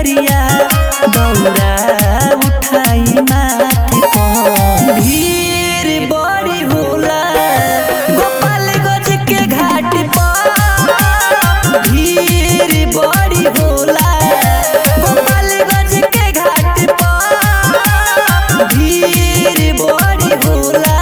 डगरिया दौरा उठाई माथे पर भीड़ बड़ी होला गोपालगंज के घाट पर भीड़ बड़ी होला गोपालगंज के घाट पर भीड़ बड़ी होला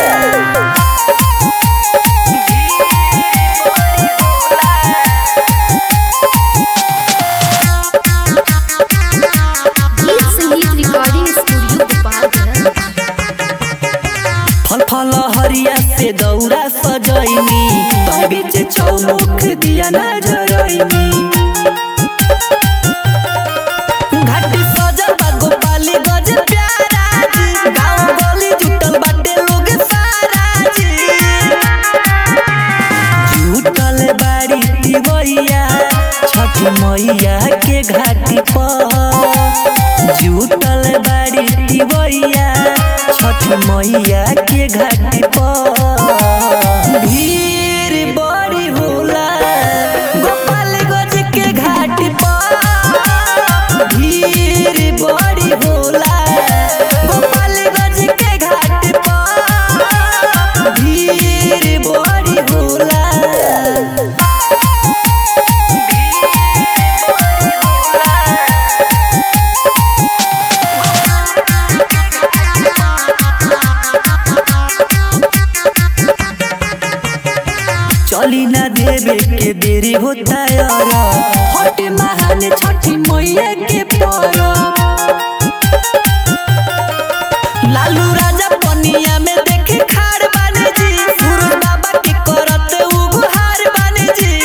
गीत संगीत रिकॉर्डिंग स्टूडियो गोपालगंज फल फल हरिया से दौरा सजैनी तोय बीच चौमुख दिया नजरैनी घाट सजल बा गोपाली गज प्यारा जी गाँव गली जुटल बाटे लोग सारा जी जुटल बाड़ी तिवैया छठी मैया के घाटी पर जुटल बाड़ी तिवैया छठी मैया के घाटी पर भीड़ बड़ी होला गोपालगंज के घाटी पर भीड़ बड़ी होला गोपालगंज के घाटी पर भीड़ बड़ी होला चली ना देवे के देरी होता यार हट महान छठी मैया के पर लालू राजा पनिया में देखे खाड़ बाने जी सूरज बाबा के करत उगहार बाने जी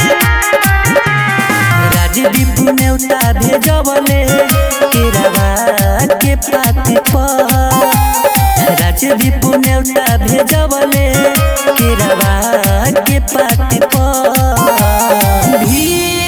राजदीप नेवता भेजवले केरावा के पाती पर राजदीप नेवता भेजवले केरावा के पाती पर भीड़